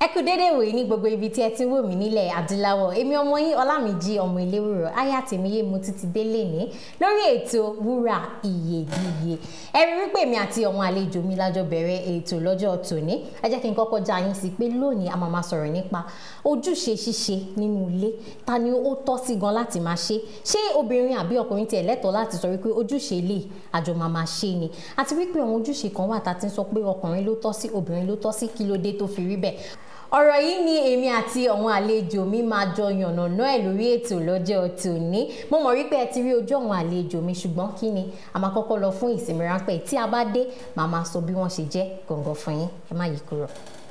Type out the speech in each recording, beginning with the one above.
ẹ kú dédé wòye ní gbogbo ibi tí ẹ ti wò mí nílẹ̀ adúláwọ̀ èmi ọmọ yín ọlámìjí ọmọ eléwúrọ aya tèmíyé mo ti ti délé ní lórí ètò wúrà iyebíye ẹ rí wípé èmi àti àwọn àlejò mi lájọ bẹ̀rẹ̀ ètò lọ́jọ́ tòní ẹ jẹ́ kí n kọ́kọ́ já yín sí pé lónìí a máa máa sọ̀rọ̀ nípa ojúṣe ṣíṣe nínú ilé ta ni ó tọ́ sí gan láti máa ṣe ṣé obìnrin àbí ọkùnrin tiẹ̀ lẹ́tọ̀ọ́ láti sọ wípé ojúṣe ilé àjọ máa máa ṣe ni àti wípé àwọn ojúṣe kan wà tá a ti ń sọ pé ọkùnrin ló tọ́ sí obìnrin ló tọ́ sí kí ló dé tó fi rí bẹ́ẹ̀ ọ̀rọ̀ yìí ni èmi àti àwọn àlejò mi máa jọ yànnàná ẹ̀ lórí ètò lọ́jọ́ tòní mo mọ̀ wípé ẹ ti rí ojú àwọn àlejò mi ṣùgbọ́n kí ni a máa kọ́kọ́ lọ fún ìsinmi ráńpẹ́ tí a bá dé màá máa sọ bí wọ́n ṣe jẹ́ gọ̀ǹgọ̀ fún yín ẹ má yí kúrò.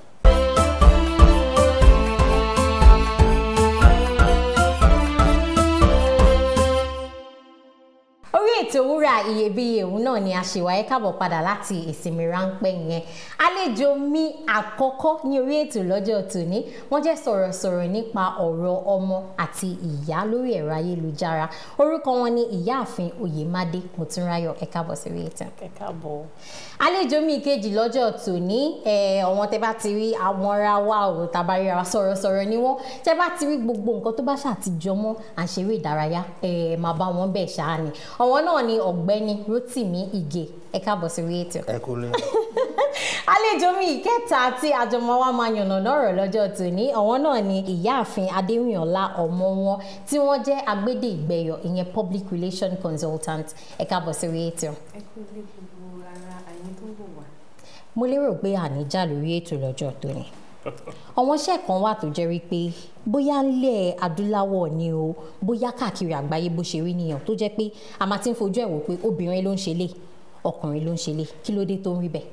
orí ètò wúrà iyebíye òun náà ni a ṣe wáyé káàbọ̀ padà láti ìsinmi ráńpẹ́ yẹn àlejò mi àkọ́kọ́ ní orí ètò lọ́jọ́ tòní wọ́n jẹ́ sọ̀rọ̀sọ̀rọ̀ nípa ọ̀rọ̀ ọmọ àti ìyá lórí ẹ̀rọ ayélujára orúkọ wọn ni ìyáàfin oyèmádé mòtúnráyọ̀ ẹ káàbọ̀ sí orí ètò. ẹ káàbọ̀. àlejò mi kejì lọ́jọ́ tòní ọ̀wọ́n tẹ bá ti rí àwọn ra wa ò tàbá ríra wa sọ̀rọ̀sọ̀rọ̀ ni wọ́n tẹ bá ti rí gbogbo nǹkan tó bá ṣàtijọ́ mọ́ à ń ṣeré ìdárayá ẹ̀ máa bá wọn bẹ̀ ṣáá ni àwọn náà ni ọ̀gbẹ́ni Rótìmí Ìgè ẹ káàbọ̀ sí orí ètò. ẹ kú lé. àlejò mi ìkẹta tí àjọmọ wa máa yànnà lọ́rọ̀ lọ́jọ́ tòní àwọn náà ni ìyáàfin adéwìnọlá ọmọ wọn tí wọ́n jẹ́ agbédè ìgbẹ̀yọ̀ ìyẹn public relation consultant ẹ káàbọ̀ sí orí ètò. ẹ kú lé gbogbo ara àyín tó ń bọ̀ wá. mo lérò pé àníjà lórí ètò lọ́jọ́ tòní àwọn iṣẹ́ kan wà tó jẹ́ wípé bóyá ńlẹ̀ adúláwọ̀ ni o bóyá káàkiri àgbáyé bó ṣe rí nìyẹn tó jẹ́ pé a máa ti ń fojú ẹ̀ wò pé obìnrin ló ń ṣe lé ọkùnrin ló ń ṣe lé kí ló dé tó ń rí bẹ́ẹ̀.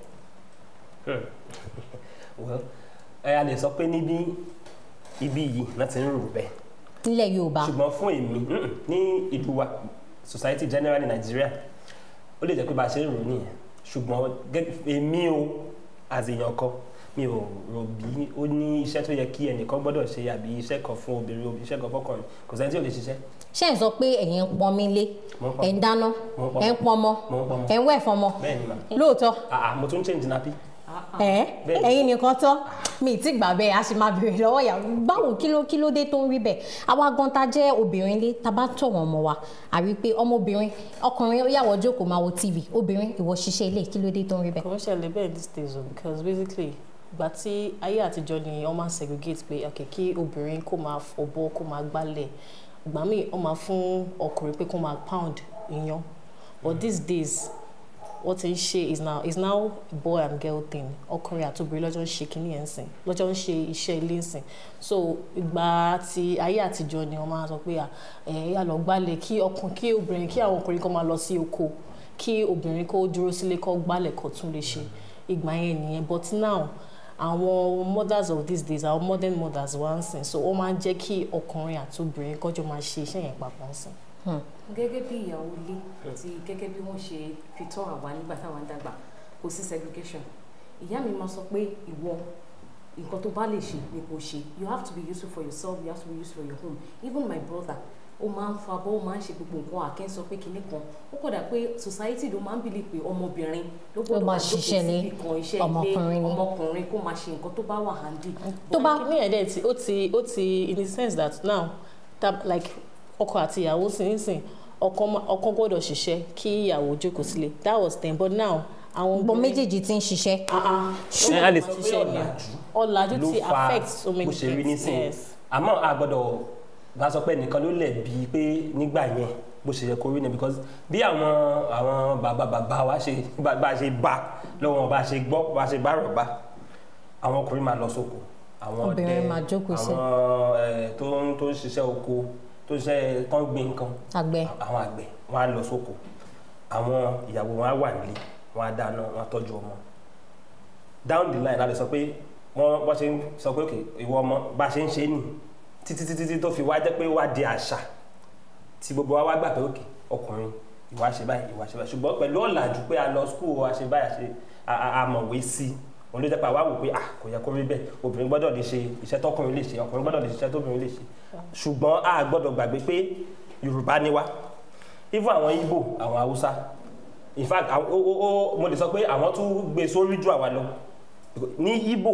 well ẹ a lè sọ pé níbí ibi yìí náà ti ń rò bẹ́ẹ̀ nílẹ̀ yorùbá ṣùgbọ́n fún èmi mm, ní ìlú wa society general ní nàìjíríà ó lè jẹ́ pé bá a ṣe ń rò nìyẹn ṣùgbọ́n gẹ́gẹ́ èmi o as èèyàn kan mi ò rò bí ó ní iṣẹ́ tó yẹ kí ẹnìkan gbọ́dọ̀ ṣe àbí iṣẹ́ kan fún obìnrin iṣẹ́ kan fọkùnrin kò sẹ́ni tí ò lè ṣiṣẹ́. ṣé ẹ̀ ń sọ pé ẹ̀yin ń pọn mi lé Mo ń pọn. ẹ̀ ń dáná Mo ń pọn. ẹ̀ ń pọnmọ Mo ń pọnmọ. ẹ̀ ń wẹ̀ fọmọ bẹ́ẹ̀ ni mà lóòótọ́ àà mo tún change nappy. ẹ̀ Bẹ́ẹ̀. ẹ̀yin nìkan tọ́ mi ì tí gbà bẹ́ẹ̀ a sì máa béèrè lọ́wọ́ ìyàwó báwo kí ló kí ló dé tó ń rí bẹ́ẹ̀ àwa gan ta jẹ́ obìnrin lé ta bá tọ̀ wọ́n mọ́ wa àrí pé ọmọbìnrin ọkùnrin ó yàwó jókòó máa wo tv obìnrin ìwọ ṣiṣẹ́ ilé kí ló dé tó ń rí bẹ́ẹ̀. kò ń ṣẹlẹ̀ bẹ́ẹ̀ these days o because basically ìgbà tí ayé àtijọ́ ni wọ́n máa ń segregate pé ok kí obìnrin kó máa fọ̀bọ́ kó máa gbálẹ̀ ìgbà míì wọ́n máa fún ọkùnrin pé kó máa pound iyán but these days wọ́n ti ń ṣe is now is now boy and girl thing ọkùnrin àti obìnrin lọ́jọ́ ń ṣe kínní ẹ̀ ń sìn lọ́jọ́ ń ṣe iṣẹ́ ilé ń sìn so ìgbà tí ayé àtijọ́ ni wọ́n máa sọ pé à ẹ̀ yà lọ gbálẹ̀ kí ọkùnrin kí obìnrin kí àwọn ọkùnrin kan máa lọ sí oko kí obìnrin kó dúró sílé kó gbálẹ̀ kó tún lè ṣe ìgbà yẹn nìyẹn but now àwọn mothers of these days àwọn modern mothers wá ń sìn so ó máa ń jẹ́ kí ọkùnrin àti obìnrin kọjọ máa ṣe iṣẹ́ yẹn papọ̀ ń sìn. gẹ́gẹ́ bí ìyàwó ilé àti gẹ́gẹ́ bí wọ́n ṣe fi tọ́ àwa nígbà táwa ń dàgbà kò sí segregation ìyá mi máa sọ pé ìwọ nǹkan tó bá lè ṣe ni kò ṣe you have to be useful for yourself you have to be useful for your home even my brother ó máa ń fa abọ́ ó máa ń ṣe gbogbo nǹkan àkẹ́ sọ pé kinní kan ó kódà pé society ló máa ń bìlì pé ọmọbìnrin ló gbọ́dọ̀ máa máa jókòó ṣiṣẹ́ ní síbì kan iṣẹ́ ilé ọmọkùnrin ni. ọmọkùnrin kó máa ṣe nǹkan tó bá wà handy. tó bá kíní ẹ̀ dẹ̀ ti ó ti ó ti in the sense that now that like ọkọ àti ìyàwó sì ń sìn ọkọ ma- ọkọ gbọ́dọ̀ ṣiṣẹ́ kí ìyàwó jókòó sílé that was then but now àwọn gbogbo obìnrin- méjèèjì ti ń ṣiṣẹ́ Ah, ah. ẹ a lè sọ pé ṣiṣẹ́ ni ọ̀làjú ọ̀làjú ló ti fa affect so many bó ṣe rí things nísìnyí yes. àmọ́ a gbọ́dọ̀ bá sọ pé nìkan ló lẹ̀ bíi pé nígbà yẹn bó ṣe yẹ kó rí ni because bí àwọn àwọn bàbá bàbá wa ṣe bá bá ṣe bá lọ́wọ́ bá ṣe gbọ́ bá ṣe bá rọ̀ bá àwọn ọkùnrin máa lọ sóko àwọn Obìnrin ọdẹ máa jókòó sí. àwọn ẹ, tó ń tó ń ṣiṣẹ́ oko tó ń ṣiṣẹ́ tán gbin nǹkan àgbẹ̀ àwọn àgbẹ̀ wọn á lọ sóko àwọn ìyàwó wọn á wà nílé wọn á dáná wọn á tọ́jú ọmọ down the line a lè sọ pé wọ́n wọ́n ṣe ń sọ pé òkè ìwọ ọmọ bá a ṣe ń ṣe é nì títí títí títí tó fi wá jẹ́ pé wá di àṣà tí gbogbo wa wá gbà pé òkè ọkùnrin ìwà ṣe báyìí ìwà ṣe báyìí ṣùgbọ́n pẹ̀lú ọ̀làjú pé a lọ skul a ṣe báyìí a ṣe a- a- a mọ̀wé sí i òun ló jẹ́ pé àwa wò pé ah kò yẹ kó rí bẹ́ẹ̀ obìnrin gbọ́dọ̀ lè ṣe iṣẹ́ tọkùnrin lè ṣe ọkùnrin gbọ́dọ̀ lè ṣe iṣẹ́ tóbìnrin lè ṣe ṣùgbọ́n a gbọ́dọ̀ gbàgbé pé Yorùbá ni wá even àwọn Ìgbò àwọn Haúsá in fact àwọn- ó ó ó mo lè sọ pé àwọn tún gbé sórí jù àwa lọ ní Ìgbò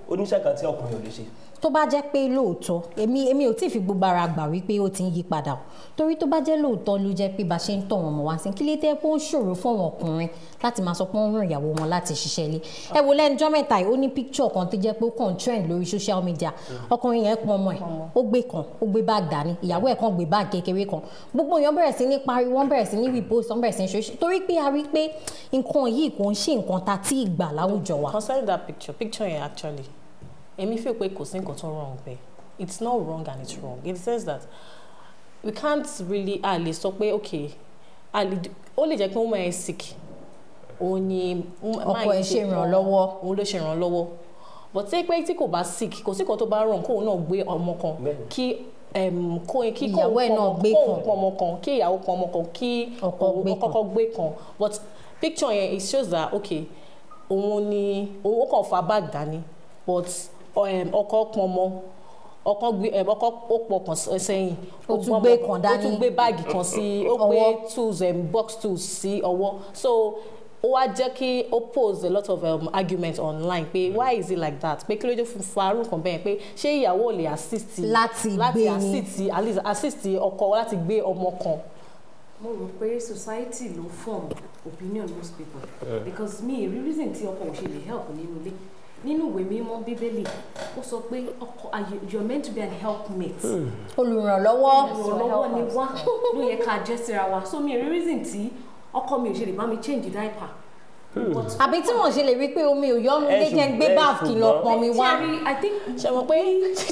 oníṣẹ́ kan tí ọkùnrin ò lè ṣe tó bá jẹ́ pé lóòótọ́ èmi èmi ò tí ì fi gbogbo ara gbà wípé ó ti ń yí padà o torí tó bá jẹ́ lóòótọ́ ló jẹ́ pé bá ṣe ń tọ̀ wọ́n mọ̀ wá sí kí lè tẹ́ pé ó ń ṣòro fún àwọn ọkùnrin láti máa sọ pé wọ́n ń ràn ìyàwó wọn láti ṣiṣẹ́ ilé ẹ wo lẹ́nujọ́ mẹ́ta yìí ó ní picture kan tó jẹ́ pé ó kàn trend lórí social media ọkùnrin yẹn pọn ọmọ ẹ̀ ó gbé kan ó gbé báàgì dání ìyàwó ẹ̀ kan gbé báàgì kékeré kan gbogbo èèyàn bẹ̀rẹ̀ sí ní pariwo wọ́n bẹ̀rẹ̀ sí ní repost wọ́n bẹ̀rẹ̀ sí ní ṣe torí pé a rí pé nǹkan yìí kò ń ṣe nǹkan ta tí ìgbà láwùjọ wa. concerning that picture picture yẹn actually èmi feel pé kò sí nǹkan tó wrong bẹ́ẹ̀ it's not wrong and it's wrong in the sense that we can't really a lè sọ pé okay a lè ó lè jẹ́ pé woman is sick òun ni Ọkọ ẹ̀ ṣe ìrànlọ́wọ́. òun ló ṣe ìrànlọ́wọ́ but ṣé pé tí kò bá sick kò sí nǹkan tó bá wrong kóun náà gbé ọmọ kan Bẹ́ẹ̀ni. kí em, kó kí Ìyàwó kóun ẹ̀ pọn náà ọmọ- gbé kóun kan. pọn ọmọ kan kí ìyàwó pọn ọmọ kan kí Ọkọ òun- gbé kan. kọ́kọ́ gbé kan but picture yẹn it shows that okay òun ni òun ó kàn fa bag dání but um, ọkọ pọn ọmọ ọkọ gbé um, ọkọ ó pọkàn s- sẹ́yìn Ó tún gbọ́mọ- gbé kan ó dání. tún gbé báàgì kan sí ó Ọwọ́. gbé tools um, box tools sí ọwọ́ so ó wá jẹ́ kí ó pose a lot of um, argument online pé why is it like that pé kí ló dé fún farun kan bẹ́ẹ̀ pé ṣé ìyàwó ò lè assist Láti gbé láti ni. assist at least assist ọkọ láti gbé ọmọ kan mo rò pé society ló form opinion most people because me rí reason tí ọkọ ò ṣe lè help nínú ilé nínú ìwé mímọ́ bíbélì ó sọ pé ọkọ are you you are meant to be an helpmate olùrànlọ́wọ́ ìrànlọ́wọ́ ni wá ló yẹ ká jẹ́ síra wa so mi rí reason tí ọkọ mi ò ṣe lè bá mi change diaper. But àbí tí wọ́n ṣe lè rí pé omi ò yọ́nu Ẹ lé jẹ́ ń gbé ṣùgbọ́n- báàfù kí lọ ṣùgbọ́n- pọn mi wá Thierry, I think ṣe mọ̀ pé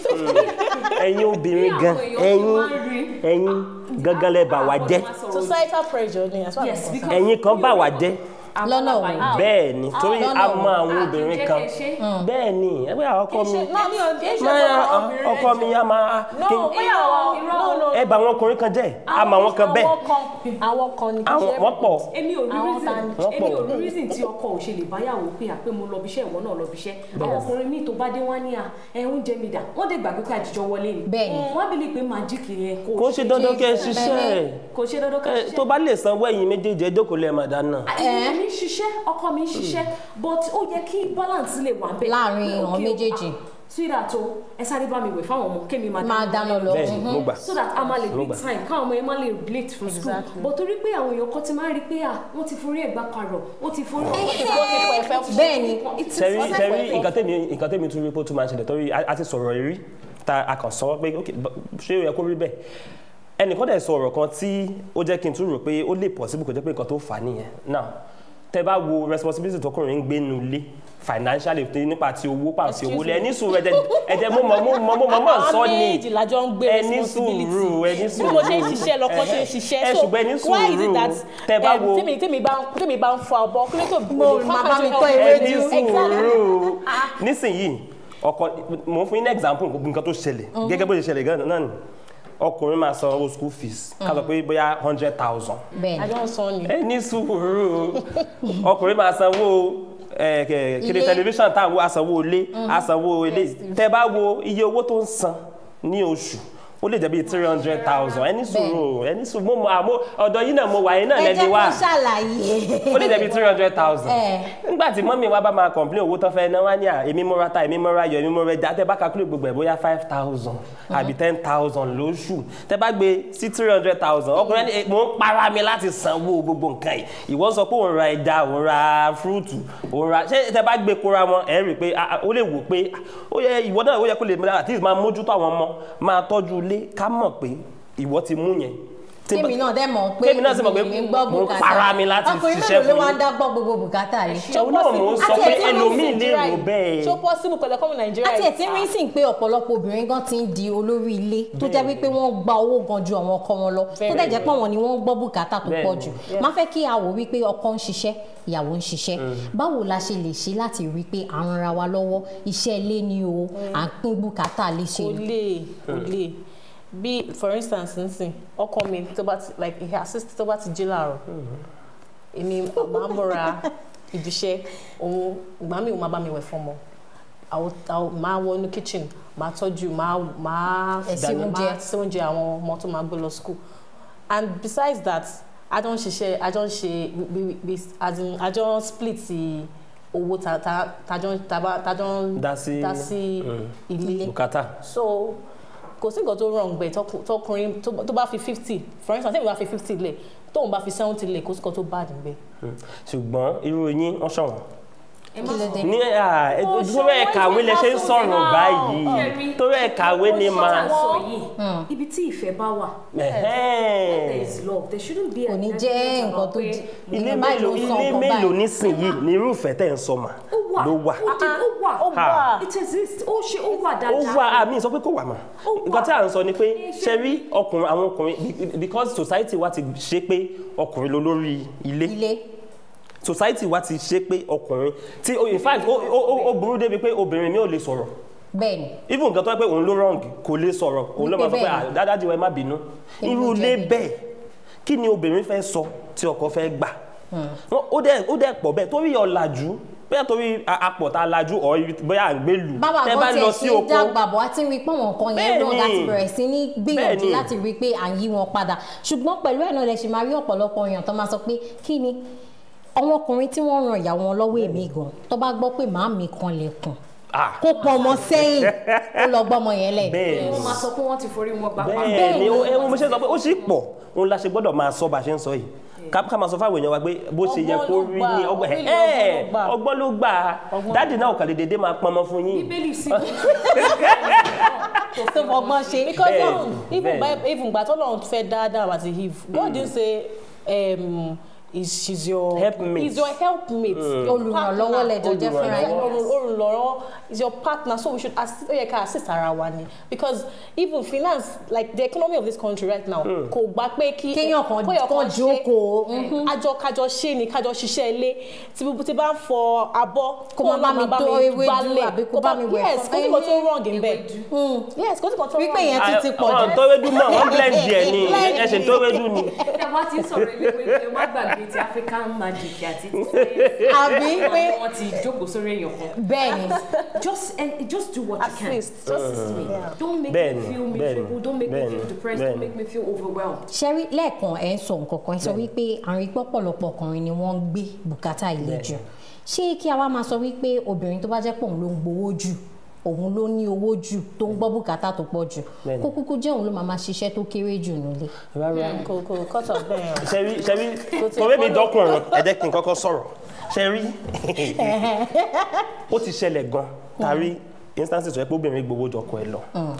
ẹ̀yin obìnrin gan Bí àwọn èèyàn ẹ̀yin ṣe máa ń rí. ẹ̀yin gangan lẹ bà wá jẹ́ societal pressure ni as far Yes, as I'm because- concerned. ẹ̀yin kan bà wá jẹ́ Lọ́nà wo? bẹ́ẹ̀ ni torí lọ́nà a wo? mọ àwọn obìnrin kan bẹ́ẹ̀ ni ẹgbẹ́ àwọn ọkọ mi náà mi ò kí ń ṣe máa ọkọ obìnrin ọkọ mi á máa no kí- bóyá àwọn no no ẹ bà àwọn ọkùnrin kan jẹ́ a mọ àwọn kan bẹ́ẹ̀ àwọn kan àwọn kan ni kì í àwọn ṣe wọ́n pọ̀ èmi ò rí Àwọn reason ta ni? Wọ́n èmi pọ̀. ò rí reason tí ọkọ ò ṣe lè báyàwó pé àpé mo lọ bíṣẹ́ ìwọ náà lọ bíṣẹ́ àwọn ọkùnrin míì tó bá dé wá ní à ẹ oúnjẹ mi dà wọ́n dé gbàgbé pé àjíjọ wọlé ni Bẹ́ẹ̀ni. wọ́n bí lè pé májíkì yẹn kò ṣe dandan kẹ́ ẹ ṣiṣẹ́ kò ṣe dandan ká ẹ ṣiṣẹ́ tó bá lè sanwó ẹ̀yin méjèèjì ẹ jókòó lẹ́ẹ̀ máa dáná èmi mi ń ṣiṣẹ́ ọkọ mi ń ṣiṣẹ́ but ó yẹ kí balance lè wà bẹ́ẹ̀ Láàrin Pé, àwọn okay, méjèèjì. ah, sweetheart o ẹ sáré bá mi wẹ̀ fáwọn ọmọ kémi máa máa dáná lọ bẹ́ẹ̀ ni mo gbà so that a máa lè Mo gbé gbà. time káwọn ọmọ yẹn máa lè late from school Exactly. but torí pé àwọn èèyàn kan ti máa ń rí i pé à wọ́n ti forí ẹ̀gbá parọ̀ wọ́n ti forí bẹ́ẹ̀ ni sẹ́rí sẹ́rí nǹkan tèmi nǹkan tèmi tún rí pé ó tún máa ń ṣẹlẹ̀ torí a a ti sọ̀rọ̀ rí ta a kàn sọ pé ok b- ṣé ó yẹ kó rí bẹ́ẹ̀ ẹnìkan dẹ̀ sọ ọ̀rọ̀ kan tí ó jẹ́ kí n tún rò pé ó lè possible kó jẹ́ pé nǹkan tó fà á nìyẹn now tẹ bá wo responsibility tọkùnrin ń gbé nu ilé financially tó nípa ti owó pàǹtí owó lẹ ẹni sùúrù ẹjẹ ẹjẹ mo mọ mo mọ mo mọ mọ sọ ni méjì lájọ ń gbé ẹni responsibility sùúrù ẹni bí sùúrù mo ṣe ń ṣiṣẹ́ lọ́kọ́ ṣe ń ẹ ṣiṣẹ́ so ṣùgbọ́n ẹni why is it sùúrù that tẹ bá um, wo tèmi tèmi bá ń tèmi bá ń fọ ọbọ kí ló tó Mo máa bá mi tọ́ ewédú. ẹni sùúrù nísìnyìí ọkọ mo ń fún yín ní example nǹkan tó ṣẹlẹ̀ gẹ́gẹ́ bó ṣe ṣẹlẹ̀ gan náà ni ọkùnrin máa san owó school fees ká sọ pé bóyá hundred thousand bẹ́ẹ̀ ni àjọ ń sọ ni ẹ ní sùúrù ọkùnrin máa sanwó ẹ, kẹ- kiri Ilé. tẹlifíṣàn tá à ń wo asanwó ilé asanwó ilé tẹ bá wo iye owó tó ń san ní oṣù ó lè jẹ́ bíi three hundred thousand ẹ ní sùúrù ẹ ní sùúrù mo mọ àmọ́ ọ̀dọ̀ yìí náà mo wà yín náà ẹ lẹ́ni jẹ́ wá kó ṣàlàyé ó lè jẹ́ bíi three hundred thousand Ẹ. nígbà tí mọ́mí wa bá máa complain owó tán fẹ́ náà wá ní à èmi mo ra ta èmi mo ra yọ èmi mo ra ẹja tẹ bá calculate gbogbo ẹ̀ bóyá five thousand àbí ten thousand lóṣù tẹ bá gbé sí three hundred thousand ọkùnrin ẹni mo ń para mi láti sanwó gbogbo nǹkan yìí ìwọ sọ pé òun ra ẹja òun ra fúrúùtù òun ra ṣé tẹ bá gbé kóra wọn ẹ rí i pé ah, ah, ó lè wò pé ah, ó yẹ ìwọ náà ó yẹ kó lè at least máa mójútó àwọn ọmọ máa tọ́jú ilé ká mọ̀ pé ìwọ ti mú yẹn Tí n bá- tèmi náà dẹ̀ mọ̀ pé Tèmi náà sì mọ̀ pé èmi ń gbọ́ mo ń bùkátà para mi láti ọkùnrin ṣiṣẹ́ mélòó ló fún wá yín. ń dá gbọ́ gbogbo bùkátà rẹ̀ òun náà mò ń sọ Àti pé ẹ̀tí ẹlòmíì lè Nàìjíríà rò yìí. bẹ́ẹ̀. ṣó possible pẹ̀lú ẹkọ́mù nàìjíríà àti yìí? ẹ̀tí rí sìn pé ọ̀pọ̀lọpọ̀ obìnrin gan ti ń di olórí ilé tó jẹ́ wípé wọ́n gba owó gan ju àwọn ọkọ wọn lọ tó dẹ̀ jẹ́ pé àwọn ni wọ́n gbọ́ bùkátà tó pọ̀ jù má fẹ́ kí a wò wípé ọkọ ń ṣiṣẹ́ ìyàwó ń ṣiṣẹ́ báwo la ṣe lè ṣe láti rí pé à ń ra wa lọ́wọ́ iṣẹ́ ilé ni o à ń pín bùkátà lè ṣe kò lè kò lè bí for instance nsìn ọkọ mi tó bá ti like ìhà assist tó bá ti jí láàárọ̀ èmi máa ń bọ̀ra ibiṣẹ́ òun ìgbà mi ò máa bá mi wẹ̀ fọmọ àwọn àwọn máa wọ inú kitchen máa tọ́jú máa máa Ẹ ṣe dáná, oúnjẹ. máa ṣe oúnjẹ àwọn ọmọ tó máa gbé lọ school and besides that a jọ ń ṣiṣẹ́ a jọ ń ṣe we- we- we- as in a jọ ń split the owó ta ta tajọ taba tajọ ń Dá sí- dá sí ilé bùkátà so kò sí nǹkan tó wrong bẹ́ẹ̀ tọkù- tọkùnrin tó tó bá fi fifty for instance tẹ́mi bá fi fifty lẹ̀ tóun bá fi seventy lẹ̀ kò sí nǹkan tó bad níbẹ̀. ṣùgbọ́n irú yín wọ́n ṣọ̀wọ́n ẹ kí má ló sọ dé ní à, ẹ- Ó torí ẹ̀ ṣọwọ́ kàwé lẹ ṣe ń ìfẹ́ sọ̀rọ̀ lásán. báyìí Ṣẹ́rí, torí ẹ̀ kàwé ni ó máa ṣọ́ra sọ yìí ibi tí ìfẹ́ bá wà Ẹ̀hẹ́n. there is love there shouldn't be kò ní an jẹ́ argument nǹkan about tó pé jẹ́ ilé báyìí ló mélòó ń sọ ilé nǹkan mélòó báyìí. nísìnyìí ní irúfẹ́ tẹ̀ ń sọ mà ó wà ló wà ó dé- ó wà ó wà it exists ó ṣe ó wà ó dáadáa wà àmì sọ pé kò wà mà Ó wà. nǹkan tí à ń sọ ni pé Ṣé ṣe rí ọkùnrin àwọn ọkùnrin be- because society wa ti ṣe pé ọkùnrin ló lórí ilé ilé society wa ti ṣe pé ọkùnrin tí in fact ó- ó ó- ó burú débi pé obìnrin mi ò lè sọ̀rọ̀ bẹ́ẹ̀ ni even nǹkan tó yẹ pé òun ló wrong kò lè sọ̀rọ̀ òun ló Wípé máa sọ pé bẹ́ẹ̀ ni. "Ah, dáadáa ẹ má bínú Èmi irú ló ilé jẹ̀bi." bẹ́ẹ̀ kí ni obìnrin fẹ́ sọ tí ọkọ fẹ́ gbà Wọ́n- ó dẹ̀ ó dẹ̀ pọ̀ bẹ́ẹ̀ torí ọ̀làjú bóyá torí a- apọ̀ tá a lajú ọ̀ ibi- bóyá à ń gbé lù bàbá tẹ́ kan bá tiẹ̀ lọ ṣe sí ń oko dàgbà bọ̀ àti rí pé àwọn nǹkan yẹn Bẹ́ẹ̀ni. náà láti bẹ̀rẹ̀ sí ní gbìyànjú Bẹ́ẹ̀ni. láti rí i pé à ń yí wọn padà ṣùgbọ́n pẹ̀lú ẹ̀ náà lẹ ṣe máa rí ọ̀pọ̀lọpọ̀ èèyàn tó máa sọ pé kí ni àwọn ọkùnrin tí wọ́n ran ìyàwó wọn lọ́wọ́ èmi gan tó bá gbọ́ pé màámi kan lẹ̀kùn Ah, kó pọn ọmọ sẹ́yìn ó lọ gbọ́mọ yẹn lẹ̀ bẹ́ẹ̀ wọ́n máa sọ pé wọ́n ti forí wọn gbà pa bẹ́ẹ̀ ni ó- ẹ mo ṣe sọ pé ó sì pọ̀ òun la ṣe gbọ́dọ̀ máa sọ bá a ṣe ń sọ yìí ká ká máa sọ fáwọn èèyàn wa pé bó ṣe yẹ Ọgbọ́n kó ló rí gbà, ní ọgbọ́n really ẹ̀ ọgbọ́n ló gbà. ọgbọ́n ló gbà dáàdì náà kàn lè dédé máa pọnmọ fún yín bíbélì sí tó fọgbọ́n ṣe because Bẹ́ẹ̀ni, um, even bẹ́ẹ̀ni. by even gbà tó lọ́run fẹ́ dáadáa àti eve God didn't say um, is she's your Helpmate. is your helpmate your Olùrànlọ́wọ́ partner. lẹjọ jẹ́ fúnra yín. Olùrànlọ́wọ́- olùrànlọ́wọ́ is your partner so we should assist ó yẹ ká assist ara wa ni because even finance like the economy of this country right now kò gbà pé kí Kéèyàn kan- kéèyàn kan ṣe- jókòó, àjọ kájọ ṣe ni kájọ ṣiṣẹ́ ilé tí bí tí bá ń fọ abọ́ Kó máa bá mi tó ewédú gbálẹ̀, àbí kó kó bá mi wẹ̀ yes fún- kó sì kò tó wrong in bed yes kó sì kò tó wrong wípé yẹn tún ti pọ̀ àwọn jù tó wédú mọ̀ wọ́n blend díẹ̀ ni ẹ̀sìn tó wédú ni ẹ wá ti ń sọ̀rọ̀ ilé pé kí ẹ má gbàgbé ti African magic àti ti àbí pé wọ́n ti jókòó sórí èèyàn kan bẹ́ẹ̀ ni just and just do what you can Assist, just assist me. Yeah. don't make Bẹ́ẹ̀ni, me feel bẹ́ẹ̀ni, miserable don't make me bẹ́ẹ̀ni, feel depressed bẹ́ẹ̀ni. don't make me feel overwhelmed ṣẹ́rí lẹ́ẹ̀kan ẹ̀ ń sọ nǹkan kan ẹ̀ sọ wípé àrùn ìpọ́pọ̀lọpọ̀ ọkùnrin ni wọ́n ń gbé bùkátà ilé jù ṣé kí a wá máa sọ wípé obìnrin tó bá jẹ́ pé òun ló ń gbowó jù òun ló ní owó jù tó ń gbọ́ bùkátà tó pọ̀ jù Bẹ́ẹ̀ni. kó kúkú jẹ́ òun ló máa máa ṣiṣẹ́ tó kéré jù nílé. rárá kò kò cut off bẹ́ẹ̀ yẹn. ṣẹ́rí ṣẹ́rí Kò tiẹ̀ torí mi follow. dọ́kùnrin ẹ jẹ́ kí n kọ́kọ́ sọ̀rọ̀ ṣẹ́rí ó ti ṣẹlẹ̀ gan tàrí instances tó yẹ pé obìnrin gbowó jọkọ ẹ lọ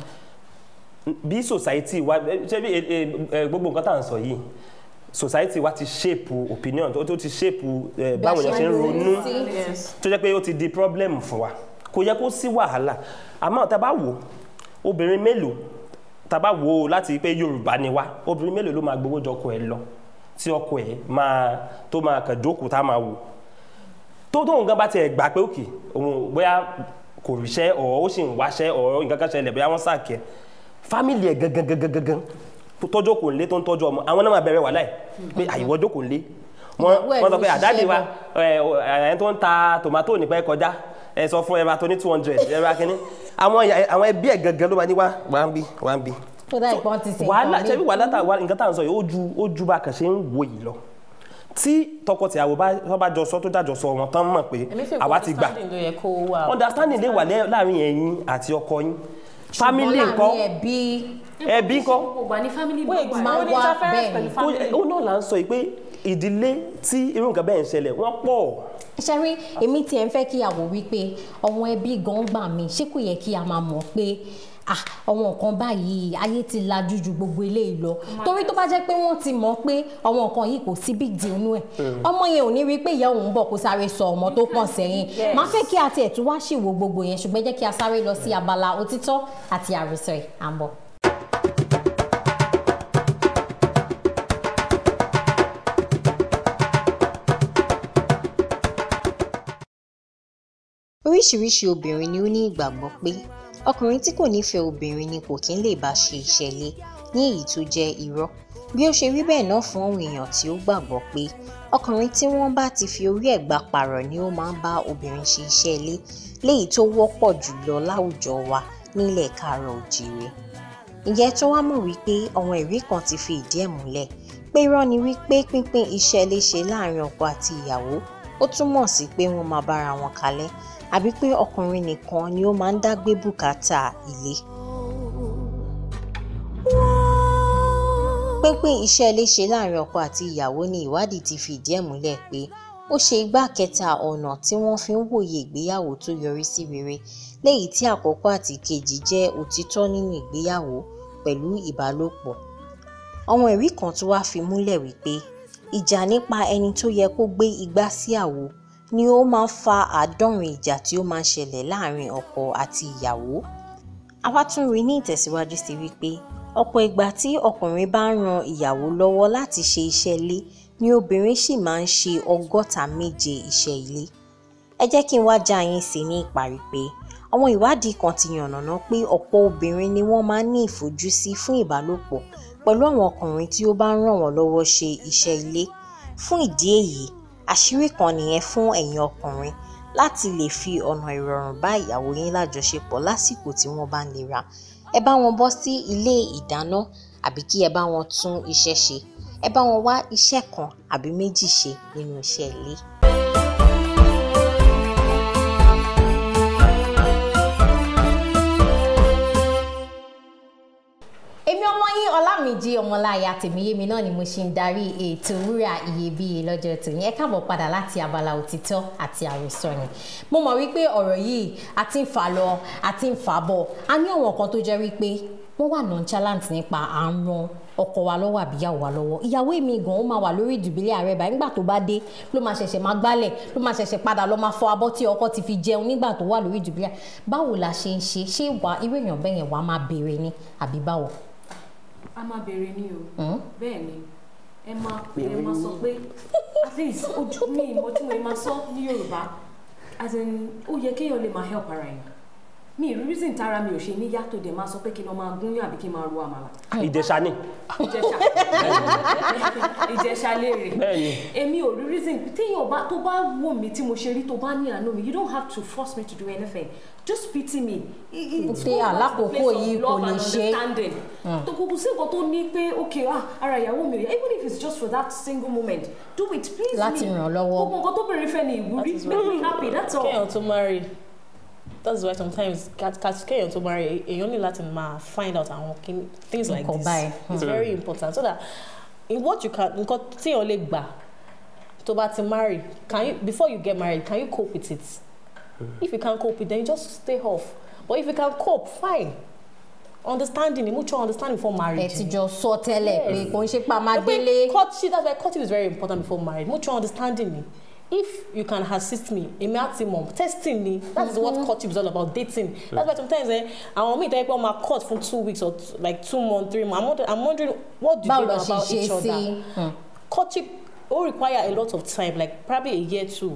bí society wa ṣẹ́rí ẹ- ẹ- ẹ, gbogbo nǹkan tá à ń sọ yìí society wa ti shape opinion tó tó ti shape ẹ, báwọn èèyàn ṣe ń ronú tó jẹ́ pé ó ti di problem fún wa kò yẹ kó sí wàhálà àmọ́ tá a bá wò obìnrin mélòó tá a bá wò ó láti pé yorùbá ni wá obìnrin mélòó ló máa gbowó jọkọ ẹ lọ tí ọkọ ẹ máa tó máa kàn jókòó tá a máa wò tó tóun gan bá tiẹ̀ gbà pé òkè òun bóyá kò ríṣẹ́ ọ̀ ó sì ń wáṣẹ́ ọ̀ nǹkan kan ṣẹlẹ̀ bóyá wọ́n sàkẹ́ fámìlì ẹ̀ gangan gangan gangan tó tọ́jú kò lé tó ń tọ́jú ọmọ àwọn náà máa bẹ̀rẹ̀ wàhálà ẹ̀ pé àyíwọ́ jókòó lé wọ́n Ìyàwó ẹ̀ wọ́n sọ ló pé àdáde ṣiṣẹ́ wa ẹ̀ ẹ̀ tó ń ta tòmátò nípa ẹ̀ kọjá ẹ̀ sọ fún ẹ̀ bá tó ní two hundred ẹ̀ bá kínní àwọn ìyá- àwọn ẹbí ẹ̀ gangan ló máa ní wá wá ń bí wá ń bí tó dá ìpọ́n ti sè wàhálà nǹkan ṣebí míì. wàhálà tá wà nǹkan tá à ń sọ yìí ó ju ó ju bá a kàn ṣe ń wo yìí lọ tí tọkọtìyàwó bá wọ́n bá jọ sọ tó jájọ sọ wọn tán mọ̀ pé èmi fi àwa ti gbà understanding ló yẹ kó wà. understanding lè wà lẹ́- láàrin ẹ̀yin àti ọkọ yín family Ṣùgbọ́n ńkọ́ láàrin ẹbí ẹbí ńkọ́ gbogbo gbà ní family wait gbogbo máa mo ní wá interference bẹ́ẹ̀ pẹ̀lú ni. family. ó náà là ń sọ yìí pé ìdílé tí irú nǹkan bẹ́ẹ̀ ń ṣẹlẹ̀ wọ́n pọ̀ ṣẹ́rí èmi tiẹ̀ ń fẹ́ kí a wò wípé ọ̀wọ́n ẹbí gan gbà mí ṣé kò yẹ kí a máa mọ̀ pé ah ọ̀wọ́n nǹkan báyìí ayé ti lajú ju gbogbo eléyìí lọ torí tó bá jẹ́ pé wọ́n ti mọ̀ pé ọ̀wọ́n nǹkan yìí kò sí big deal nú ẹ̀ ọmọ yẹn ò ní rí pé ìyá òun bọ̀ kó sáré sọ ọmọ tó pọ̀ sẹ́yìn máa fẹ́ kí a tiẹ̀ tún wá ṣìwò gbogbo yẹn ṣùgbọ́n jẹ́ kí a sáré lọ sí abala òtítọ́ àti àròsọ ẹ̀ à ń bọ̀. oríṣiríṣi obìnrin ni ó ní ìgbàgbọ́ pé ọkùnrin tí kò nífẹ̀ẹ́ obìnrin ni kò kí ń lè bá ṣe ìṣẹ̀lẹ̀ ní èyí tó jẹ́ irọ́ bí ó ṣe rí bẹ́ẹ̀ náà fún àwọn èèyàn tí ó gbàgbọ́ pé ọkùnrin tí wọ́n bá ti fi orí ẹ̀ gbà pààrọ̀ ni ó máa ń bá obìnrin ṣe iṣẹ́ ilé léyìí tó wọ́pọ̀ jùlọ láwùjọ wa nílẹ̀ káàárọ̀ òjìrè ǹjẹ́ tó wá mọ̀ wípé àwọn ẹ̀rí kan ti fi ìdí ẹ̀ múlẹ̀ pé irọ́ ni wípé pínpín iṣẹ́ ilé ṣe láàrin ọkọ àti ìyàwó ó ó túmọ̀ sí pé wọ́n máa bára wọn kalẹ̀ àbí pé ọkùnrin nìkan ni ó máa ń dá gbé bùkátà ilé. pínpín iṣẹ́ ilé ṣe láàrin ọkọ àti ìyàwó ni ìwádìí ti fìdí ẹ̀ múlẹ̀ pé ó ṣe igbá kẹta ọ̀nà tí wọ́n fi ń wòye ìgbéyàwó tó yọrí sí rere léyìí tí àkọ́kọ́ àti kejì jẹ́ òtítọ́ nínú ìgbéyàwó pẹ̀lú ìbálòpọ̀. àwọn ẹ̀rí kan tún wá fi múlẹ̀ wípé ìjà nípa ẹni tó yẹ kó gbé igbá sí àwo ni ó máa ń fa àádọ́rin ìjà tí ó máa ń ṣẹlẹ̀ láàrin ọkọ àti ìyàwó. a wá tún rí ní ìtẹ̀síwájú sí wípé ọ̀pọ̀ ìgbà tí ọkùnrin bá ń ran ìyàwó lọ́wọ́ láti ṣe iṣẹ́ ilé ni obìnrin sì máa ń ṣe ọgọ́ta méje iṣẹ́ ilé. ẹ jẹ́ kí n wá já yín sí ní ìparí pé àwọn ìwádìí kan ti yànnàná pé ọ̀pọ̀ obìnrin ni wọ́n máa ń ní ìfojúsí fún ìbálòpọ̀ pẹ̀lú àwọn ọkùnrin tí ó bá ń ràn wọ́n lọ́wọ́ ṣe iṣẹ́ ilé. fún ìdí èyí àṣírí kan nìyẹn fún ẹ̀yin ọkùnrin láti lè fi ọ̀nà ìrọ̀rùn bá ìyàwó yín lájọṣepọ̀ lásìkò tí wọ́n bá ń lera ẹ bá wọn bọ́ sí ilé ìdáná àbí kí ẹ bá wọn tún iṣẹ́ ṣe ẹ bá wọn wá iṣẹ́ kan àbí méjì ṣe nínú iṣẹ́ ilé. èmi ọmọ yín ọlámìjí ọmọláya tèmíyémi náà ni mo ṣe ń darí ètò wúrà iyebíye lọ́jọ́ tòní ẹ káàbọ̀ padà láti abala òtítọ́ àti àròsọ ni mo mọ̀ wípé ọ̀rọ̀ yìí a ti ń fà lọ a ti ń fà bọ̀ a ní àwọn kan tó jẹ́ wípé wọ́n wà nonchalant nípa à ń ran ọkọ wa lọ́wọ́ àbí ìyàwó wa lọ́wọ́ ìyàwó èmi gan ó máa wà lórí ìdùbílẹ̀ ààrẹ báyìí nígbà tó bá dé ló máa ṣẹ̀ṣẹ̀ máa gbálẹ̀ ló máa ṣẹ̀ṣẹ̀ padà lọ máa fọ abọ́ tí ọkọ ti fi jẹun nígbà tó wà lórí ìdùbílẹ̀ báwo la ṣe ń ṣe ṣé wà irú èèyàn bẹ́ẹ̀ yẹn wà á máa béèrè ni àbí báwo. a máa béèrè ní o bẹ́ẹ̀ ni ẹ máa ẹ máa sọ pé at least ojú mi ìmọ̀ tí mo máa sọ ní Yorùbá as in ó yẹ kéèyàn lè máa help ara yẹn mi ì reason tára mi ò ṣe ní yàtọ̀ dẹ̀ máa sọ pé kí n lọ máa gúnyán àbí kí n máa ro àmàlà. ìjẹsà ni ìjẹsà ìjẹsà léèrè Bẹ́ẹ̀ni. èmi ò rí reason téèyàn bá tó bá wò mí tí mo ṣe rí tó bá ní àánú mi you don't have to force me to do anything just pity me. It- it- it's Pé going back to the àlákòókò place of yìí kò love lè and ṣe. understanding. tó kò kò sí nǹkan tó ní pé okay ah ara ìyàwó mi ò yá even if it's just for that single moment do it please Láti me ràn án lọ́wọ́. gbogbo nǹkan tó bèrè fẹ́ ni ìwúrí make me happy that's all. kéèyàn tó marry that's why sometimes cat cat kéèyàn tó marry èèyàn ní láti máa find out àwọn kin- things like Nǹkan this báyìí. it's very important so that in what you can nǹkan téèyàn lè gbà tó bá ti marry can you before you get married can you cope with it if you can't cope with it then you just stay off but if you can cope fine understanding mutual understanding before ẹ marriage ti jọ sọ tẹ́lẹ̀ pé kò ń ṣe pa máa Ẹ pé délé. courtship that's why courtship is very important before marriage mutual understanding ni if you can assist me èmi àti mọ̀ testing ni that is what courtship is all about dating that's why sometimes eh àwọn míì tẹ́lẹ̀ pé wọ́n máa court fún two weeks or t- like two months three months i'm wondering, I'm wondering what do báwo they lọ know ṣe about ṣe each other sí. Hmm. courtship will require a lot of time like probably a year too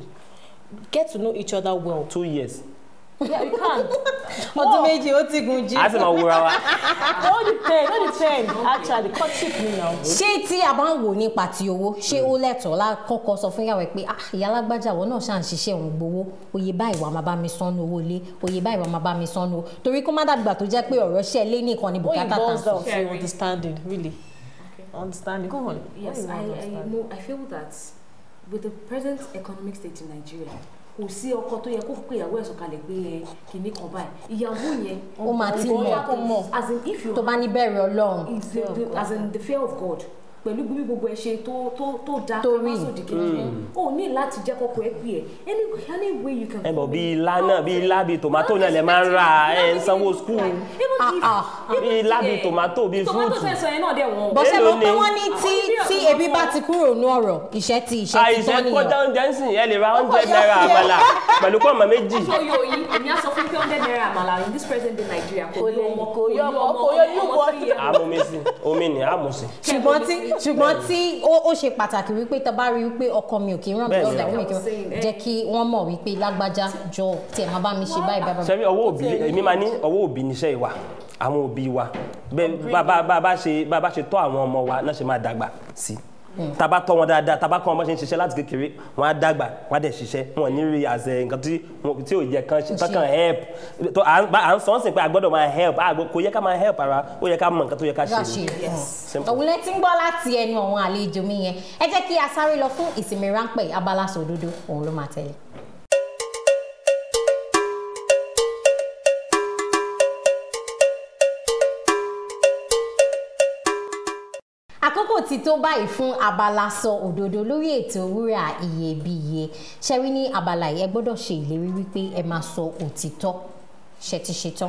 get to know each other well two years yeah you can ọdún méjì ó ti gùn jù. a sì máa wúra wa all depend all depend actually courtship ni now. ṣé tí a bá ń wò nípa ti owó ṣé ó lẹ́tọ̀ọ́ lákọ́kọ́ sọ fún ìyàwó ẹ̀ pé ah ìyá alágbájá àwọn náà ṣáà ń ṣiṣẹ́ òun gbowó oye báyìí wàá máa bá mi sánú owó ilé oye báyìí wàá máa bá mi sánú torí kó má dàgbà tó jẹ́ pé ọ̀rọ̀ ṣẹ́ lé nìkan ni When it bùkátà boils tà down to Sharing. understanding, really. Understanding. Go on. Yes, What I, do you want to I understand? know. I feel that with the present economic state in Nigeria, kò sí ọkọ tó yẹ kó pé ìyàwó ẹ̀ sọ̀kalẹ̀ pé ẹ kìíní kan báyìí ìyàwó yẹn. ó máa ti Ó yá mọ̀ kó mọ̀. as in if you tó bá ní bẹ̀rẹ̀ ọlọ́run is the, the, as in the fear of God pẹ̀lú bí gbogbo ẹ ṣe tó tó tó da Tó rí. kámásòdì kejì o ní láti jẹ́ kọ́kọ́ ẹ pè ẹ́ any any way you can. ẹ bọ̀ bí ilá náà bí ilá bí tòmátò náà lè máa ń ra ẹ ń sanwó skul even if Ah, bí ilá bí tòmátò bí tomato fúrúùtù fẹsọ yẹn náà dẹ̀ wọ́n. bọ́sẹ̀ Èló mọ̀ pé ni? wọ́n ní tí tí ebi bá ti kúrò ní ọ̀rọ̀ ìṣẹ́ ti ìṣẹ́ ti àìsè tán kọjá nìyẹn oúnjẹ ń sìn ẹ lè ra oúnjẹ náírà àmàlà pẹ̀lú pọ́ọ̀mù méjì oyo yìí èmi á sọ fún pé hundred naira àmàlà in this present day Nigeria kò yọ ọmọ kò yọ ọmọ, kò yọ ọmọ newborn. three years old. àmúmi sí omi ni àmùsí ṣùgbọ́n tí ṣùgbọ́n tí ó ó ṣe pàtàkì wípé tó bá rí wípé ọkọ mi ò kí ń ràn mí Bẹ́ẹ̀ni. lọ́wọ́ ìyàwó mi kì í Saying, eh. jẹ́ kí wọ́n mọ̀ wípé lágbájá jọ tí ẹ̀ máa bá mi ṣe báyìí báyìí báyìí. sẹ́mi ọwọ́ òbí èmi máa ní ọwọ́ òbí níṣẹ́ ìwà àwọn òbí wa bẹ́ẹ̀ bá bá bá bá ṣe bá bá ṣe tọ́ àwọn ọmọ wa náà ṣe máa dàgbà sí tá a bá tọ́ wọn dáadáa tá a bá kọ́ wọn bá ṣe ń ṣiṣẹ́ láti kékeré wọn á dàgbà wọn á dẹ̀ ṣiṣẹ́ wọn ò ní rí àṣẹ nǹkan tí wọn- tí ò yẹ kan ṣe tán kàn help tó à ń bá- à ń sọ ọ́n sìn pé a gbọ́dọ̀ máa help a gbọ́- kò yẹ ká máa help ara ó yẹ ká mọ nǹkan tó yẹ ká Ká ṣe ṣe ni. mm. Simple. òun lẹ ti ń gbọ́ láti ẹnu àwọn àlejò mi yẹn ẹ jẹ́ kí a sáré lọ fún ìsinmi ráńpẹ́ abala sòdodo òun ló máa tẹ̀lé. àkókò ti tó báyìí fún abala sọ òdodo lórí ètò wúrà iyebíye ṣẹ́rí ní abala yìí ẹ gbọ́dọ̀ ṣe ìlérí wípé ẹ máa sọ òtítọ́ ṣe ti ṣetán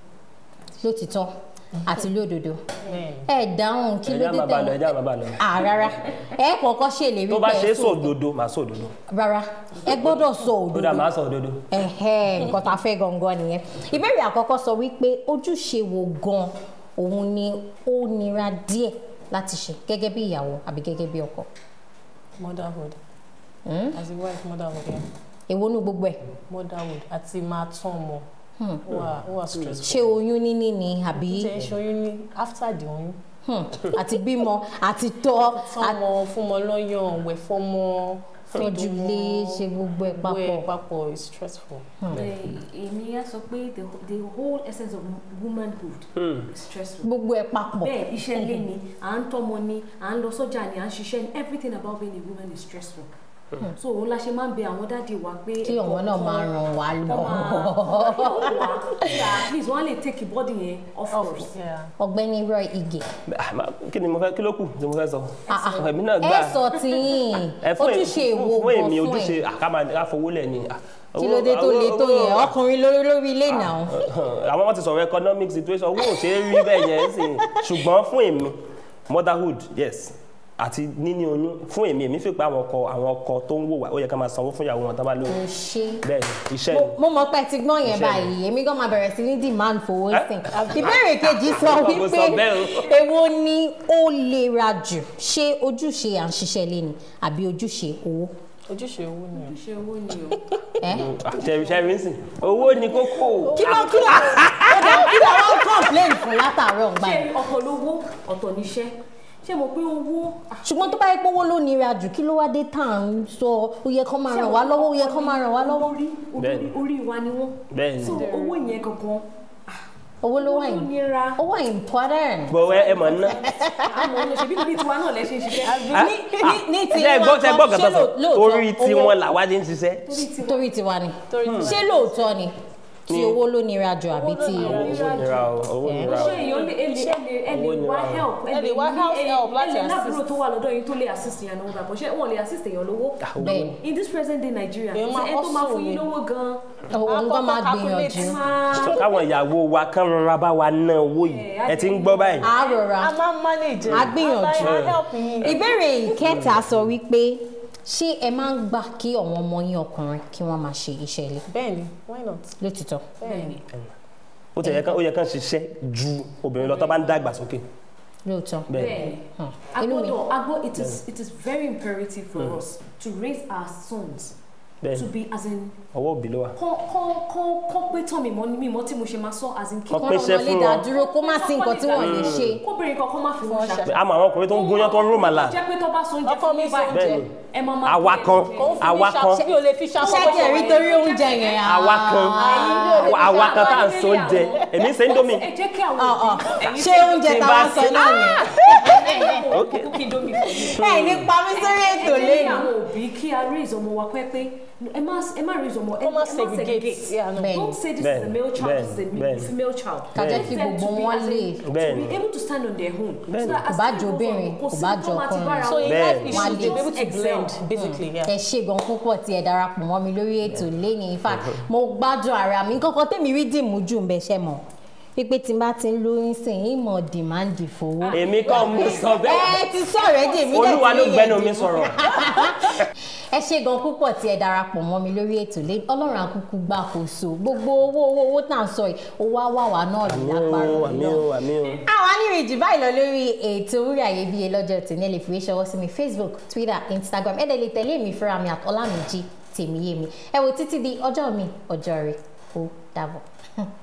lótìtọ́ àti lódodo ẹ dáhùn kí ló ẹja dé máa bá lọ tẹ̀wọ̀n ẹja máa bá lọ à rárá ẹ kọ́kọ́ ṣèlérí tó bá pé ṣe ẹ é sọ sọ òdodo òdodo màá sọ òdodo rárá ẹ gbọ́dọ̀ sọ ó dà òdodo màá sọ òdodo. ẹ̀hẹ́ nǹkan tá a fẹ́ gangan nìyẹn ìbéèrè àkọ́kọ́ sọ wípé ojúṣe wo gan òun ni ó nira díẹ̀ láti ṣe gẹ́gẹ́ bí ìyàwó àbí gẹ́gẹ́ bí ọkọ motherhood Hmm? as a wife motherhood yeah. èwo nu gbogbo ẹ̀ motherhood àti máa tán ọmọ ó wà ó wà stressful. ṣé oyún níní ni àbí ṣe ń ṣoyún ní after the oyún hmm, àti bímọ àti tọ́ fọmọ fúnmọ lọ́yàn wẹ̀ fọmọ àtọ́jú ilé ṣe gbogbo ẹ̀ papọ̀ wẹ̀ papọ̀ is stressful. èmi á sọ pé the the whole essence of womanhood is stressful. gbogbo ẹ̀ papọ̀ bẹ́ẹ̀ iṣẹ́ ilé ni à ń tọ́mọ ni à ń lọ sọ́jà ni à ń ṣiṣẹ́ ni everything about being a woman is stressful. so òun la ṣe máa ń bẹ àwọn dáàdi wa pé kí ọmọ náà máa ràn wá kọ́ lọ́wọ́. máa wá at least wọ́n á lè take body yẹn off us. Yeah. ọ̀gbẹ́ni Roy Ige Ah, ma- kí ni mo fẹ́ kí ló kù tí mo fẹ́ sọ. Ah, ah. èmi náà ẹ gbà sọ tiyín ẹ fún èmi- ojúṣe fún- wo fún gan èmi fún ẹ ojúṣe àkàmà àfowó lẹ̀ ni. ah, kí owó- ló dé tó owó- le tó owó- yẹn ọkùnrin lórí lórí ilé náà. àwọn wọn ti sọ̀rọ̀ economic situation owó ò ṣe é rí bẹ́ẹ̀ yẹn sì ṣùgbọ́n fún èmi motherhood yes àti níní oyún fún èmi èmi fi pé àwọn ọkọ àwọn ọkọ tó ń wò wá ó yẹ ká máa sanwó fún ìyàwó wọn tá bá lóyún kò ṣe bẹ́ẹ̀ ni iṣẹ́ mo- ni mo mọ̀ pé ẹ ti gbọ́n yẹn Iṣẹ́ ni. báyìí èmi gan máa bẹ̀rẹ̀ sí ní demand fowó Eh? sìn ìbéèrè kejì sọ Mo wípé sọ bẹ́ẹ̀ o. èwo ni ó lera jù ṣé ojúṣe à ń ṣiṣẹ́ lé ni àbí ojúṣe owó ojúṣe owó ni o. ṣe owó ni o. ẹ ṣẹ́rí ṣẹ́rí ń sìn owó ni kókó kí ló kí ló ó dá kí ló wọ́n complain fún látàárọ̀ ń gbà ṣé yẹn ọ̀tọ̀ lówó ọ̀tọ̀ níṣẹ́ ṣé mo pé owó ṣùgbọ́n tó bá yẹ pé owó ló nira jù kí ló wá dé tá à ń sọ ó yẹ kó máa ràn wá lọ́wọ́ ó yẹ kó máa ràn wá lọ́wọ́ orí Bẹ́ẹ̀ni. orí wa ni wọ́n. bẹ́ẹ̀ ni so owó yẹn gangan owó ló wà owó yìí nira ó wà important. bọ̀ ẹ ẹ mọ̀ ná àmọ́ ọ̀nà ṣèbí níbi tiwa náà lẹ ṣe ń ṣiṣẹ́. ní ní ní ti ṣe gbọ́ wọn ṣe kan, gbọ́ ṣé kàtà sọ lóò- lóòótọ́ orí owó- tiwọn làwa ti ń ṣiṣẹ́ torí tiwa ni torí tí ṣé lóòótọ́ ni tí owó ló nira jù àbí tí owó nira o owó nira o ṣé èèyàn lè ẹ lè ẹ lè ẹ lè Owó ni wá wà. help Ẹ lè wá ní- help ẹ- help láti ẹ lè lábúrò assist. tó wà lọ́dọ̀ yín tó lè assist yẹn lówó gbàgbọ́ ṣé wọ́n lè assist èèyàn lówó. bẹ́ẹ̀ in this present day Nigeria Èèyàn kò máa sí ẹni tó máa hustle fún yín ni. lówó gan-an. òun gan máa calculate. gbìyànjú máa sọ káwọn ìyàwó wa kán rọra bá wa ná owó yìí ẹ ti ń gbọ́ báyìí á rọra a máa ń manage. A gbìyànjú. a help yín. ìbéèrè ìkẹta sọ wípé ṣé ẹ máa ń gbà kí àwọn ọmọ yín ọkùnrin kí wọ́n máa ṣe iṣẹ́ ilé bẹ́ẹ̀ni why not. lótìtọ́ bẹ́ẹ̀ni. ó ti yẹ kán ó yẹ kán ṣiṣẹ́ ju obìnrin lọ tó bá ń dàgbà sókè lóòótọ́ bẹ́ẹ̀ bẹ́ẹ̀ Hmm. inú mi agbọ́dọ̀ agbọ́ it is it is very imperative for us to raise our sons bẹ́ẹ̀ to be as in ọwọ́ òbí ló wà. kọ́ kọ́ kọ́ kọ́ pé tán mi mọ́ ní mímọ́ tí mo ṣe máa sọ as in kí Kọ́ kọ́ pé ọmọ iṣẹ́ lè fún dá wọn. dúró kó má sí nǹkan tí wọ́n lè ṣe kóbìnrin kan kọ́ má fi wọn ṣàpè. àmọ́ àwọn ọkùnrin tó ń gúnyán tó ń rò màlà jẹ́ pé tó bá so oúnjẹ Ọkọ fún mi mi sọ báyìí Bẹ́ẹ̀ni. ẹ máa máa àwa fi kan ẹ̀ jẹ. Òun fi àwa mí kan ṣàṣẹ- mi ò lè fi ṣàṣọ ṣé tiẹ̀ rí torí oúnjẹ yẹn àwa kan àwa kan tá à ń so oúnjẹ èmi ń ṣe indomie ẹ jẹ́ kí àwọn Ọ̀, ọ̀. òbí ṣé oúnjẹ Tí n táwọn bá sọ ṣe- náà yẹn Okay. kókó kí indomie fún mi. ẹ ní pa mí sórí ẹ ètò jẹ́ kí lẹ́nu àwọn òbí kí a raise ọmọ wa pẹ́ pé ẹ má ẹ má raise ọmọ ẹ kó má má segregate. Yeah, no. Bẹ́ẹ̀ni. don't say this Bẹ́ẹ̀ni, is a male child this is a bẹ́ẹ̀ni, ma- bẹ́ẹ̀ni. female child. Ká jẹ́ Raise kí them gbogbo to be wọn as in- lè- to Bẹ́ẹ̀ni. be able to stand on their own. Bẹ́ẹ̀ni. So that as Kò bá time jẹ́ goes on, obìnrin, kò kò sí bá tó jẹ́ máa ti ọkùnrin. bára so wọn. in Bẹ́ẹ̀ni. life you Wọ́n should be lè able to excel. blend basically yeah. ẹ ṣe gan púpọ̀ tí ẹ darapọ̀ mọ́ mi lórí ètò lẹ́ni in fact mo gbádùn ara mi kọ́kọ́ tèmi rí dìmú jù ń bẹ ṣẹ́ mọ̀ pípé tí n bá ti ń lóyún sìn ín mọ̀ dìmáàndì fowó. èmi kọ́ mo sọ bẹ́ẹ̀ ẹ ti sọ̀rọ̀ ẹ́ dèmí olúwa ló gbẹ́nu mi sọ̀rọ̀ ẹ ṣe gan púpọ̀ tí ẹ darapọ̀ mọ́ mi lórí ètò lẹ́ni ọlọ́run àkúkú gbàkóso gbogbo owó owó owó tá à ń sọ yìí owó á wà wá náà àmì lápárọ̀ o àmì o àmì o. àwọn onírìnjì báyìí lọ lórí ètò wúrà iyebíye lọ́jọ́ tòní ẹ lè fi ṣọwọ́ sí mi facebook twitter instagram ẹ dẹ̀ lè tẹ̀lé mi fúnra mi àtọ́lámìjì tèmíyémi ẹ wò títí di ọjọ́ mi ọjọ́ rẹ̀ ó dàbọ̀.